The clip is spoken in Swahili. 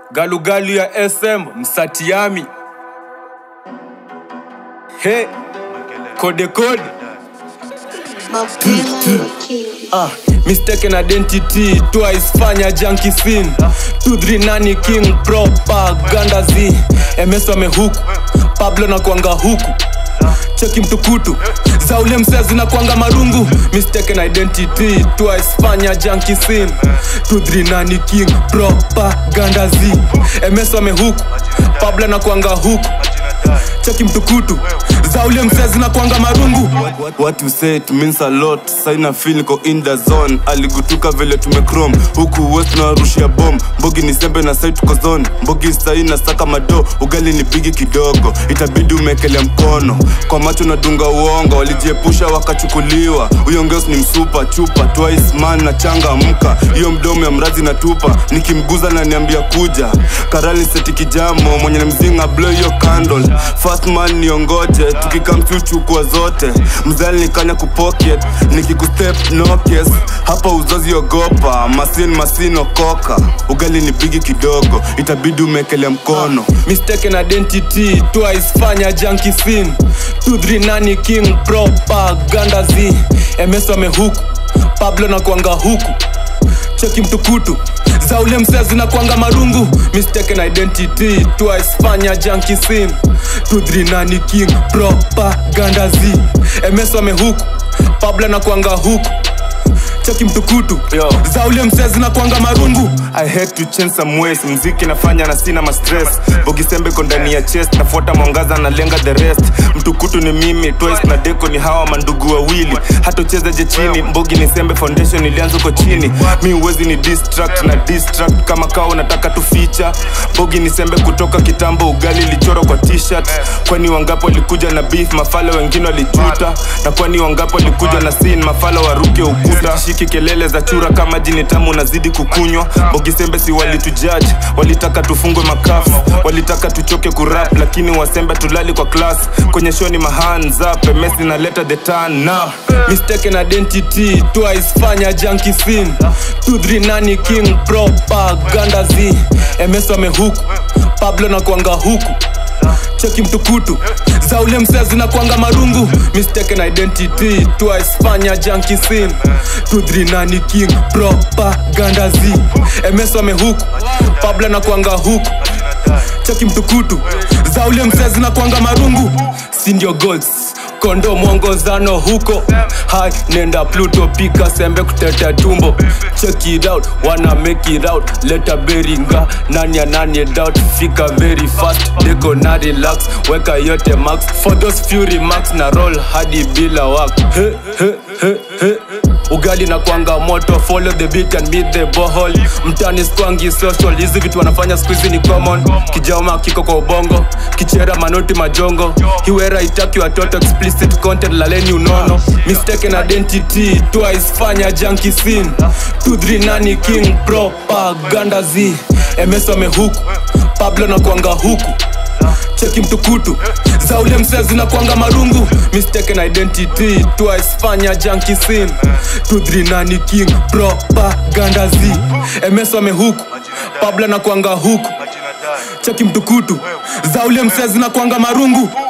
galugalu ya sm msatiami he kodekode Ah, mistaken identity twice fanya junkie scene 23 nani king propaganda z ms wamehuku pablo na kwanga huku cheki mtukutu za ule msea zinakwanga marungu mistaken identity twice fanya junkie scene 23 nani king propaganda z ms wamehuku pablo na kwanga huku cheki mtukutu za ule msea zinakwanga marungu What you say it means a lot saina feel niko in the zone aligutuka vile tumecrom huku west narushia bom mbogi ni sembe na sai tuko zone mbogi sai na saka mado ugali ni bigi kidogo itabidi umekelea mkono kwa macho nadunga uongo walijiepusha wakachukuliwa huyo ngeos ni msupa chupa twice man na changa mka hiyo mdomo ya mrazi na tupa nikimguza na niambia kuja karali seti kijamo mwenye mzinga blow hiyo candle fast man niongoje tukikamchuchukua zote mzali nikanya kupocket nikikustep nokes hapa uzazi ogopa masin masin okoka ugali ni bigi kidogo itabidi umekelea mkono mistaken identity twice fanya junkie scene 23 nani king propaganda z ms wamehuku pablo na kwanga huku cheki mtukutu za ule msea zinakwanga marungu mistaken identity twice fanya junkie scene 23 nani king propaganda z ms wamehuku pablo na kwanga huku cheki mtukutu Yo. za ule msea zinakwanga marungu I had to change some ways mziki nafanya na sina mastress bogisembe ko ndani ya chest nafuata mwangaza na lenga the rest mtukutu ni mimi twice na deko ni hawa mandugu wawili hata uchezeje chini mbogi ni sembe foundation ilianza uko chini mi uwezi ni distract na distract kama kawa unataka tu feature bogi ni sembe kutoka kitambo ugali ilichorwa kwa t-shirt kwani wangapo walikuja na beef mafala wengine walijuta na kwani wangapo walikuja na sin mafala waruke ukuta shiki kelele za chura kama jini tamu nazidi kukunywa bogisembe si walitujudge walitaka tufungwe makafu walitaka tuchoke kurap lakini wasembe tulali kwa class kwenye show ni mahands up mesi na leta the turn now mistaken identity twice fanya junkie scene 23 nani king propaganda z ms wamehuku pablo na kwanga huku cheki mtukutu za ule msea zinakwanga marungu mistaken identity twice fanya junkie scene 23 nani king propaganda z ms wamehuku pablo na kwanga huku cheki mtukutu za ule msea zinakwanga marungu sindio goals kondo mwongozano huko hai nenda pluto pika sembe kuteta tumbo check it out wanna make it out leta beringa nani nani doubt fika very fast deko na relax weka yote max for those few remarks na roll hadi bila work he, he, he, he. ugali na kwanga moto follow the beat and meet the bohol mtani skwangi social hizi vitu wanafanya squeezy ni common kijama kiko kwa ubongo kichera manoti majongo hiwera itaki watoto explicit content laleni unono mistaken identity twice fanya junkie scene 23 nani king propaganda z ms wamehuku pablo na kwanga huku cheki mtukutu za ule msea zinakwanga marungu mistaken identity twice fanya junkie scene 23 nani king propaganda z ms wamehuku pablo na kwanga huku cheki mtukutu za ule msea zinakwanga marungu